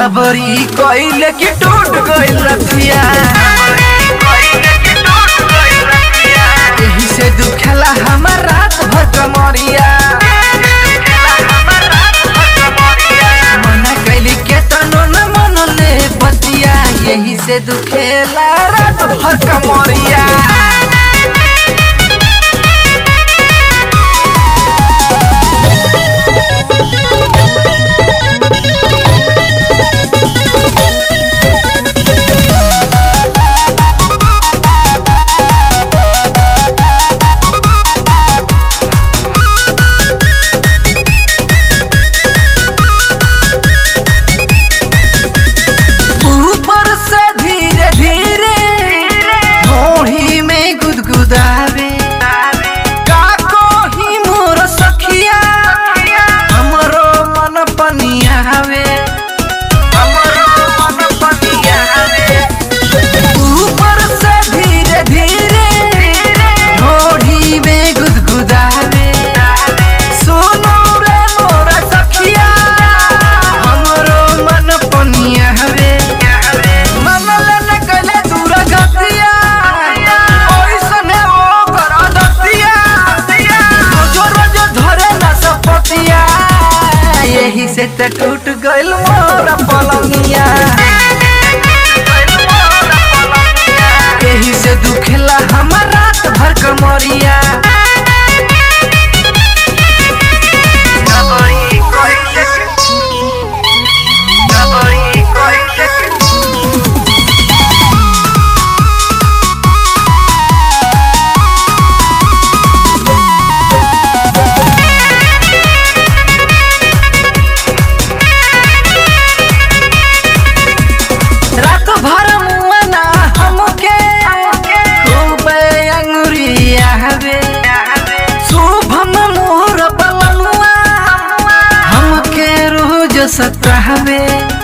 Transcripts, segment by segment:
जबरी कइले कि टूट गइल रतिया एही से दुखेला हमर रात भर कमरिया मना कैली के तनो न मनले बतिया यही से दुखेला रात भर कमरिया ऊपर से धीरे धीरे ढोढ़ी में गुदगुदावे का कोही मोर सखिया हमरो मन पनियावे हमरो मन पनियावे ऊपर से धीरे धीरे ढोढ़ी में गुदगुदावे सुनो रे मोर सखिया हमरो मन पनियावे मन लेने कले दूर गतिया ओइसने ओ कर दतिया रोजो रोजो धरे न सपतिया यही से त टूट गइल मोर पलंगिया यही से दुखेला हमर रात भर कमरिया नबरी कइले नबरी कइले रात भर मुआना हमके खूब अंगुरिया हवे शुभम मोर बलनुआ हमके रोज सतावे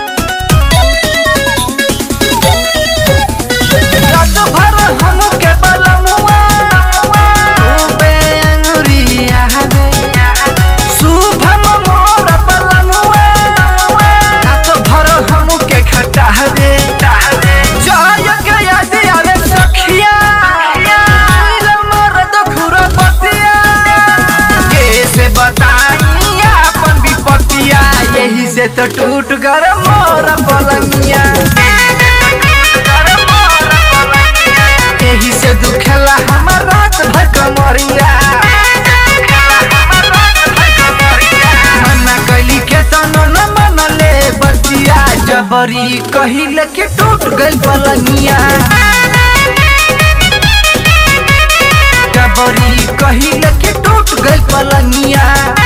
रात भर हमके बलनुआ खूब अंगुरिया हवे शुभम मोर बलनुआ रात भर हमके खटावे जय गया दिया रे सखिया नील मोर दुखुर पतिया कैसे बताई अपन विपतिया यही से तो टूट कर मोर पलंगिया यही से दुखेला हमर रात भर कमरिया मना कैली के तनो न मनले बतिया जबरी कहिले के टूट गइल पलंगिया जबरी कहिले के टूट गइल पलंगिया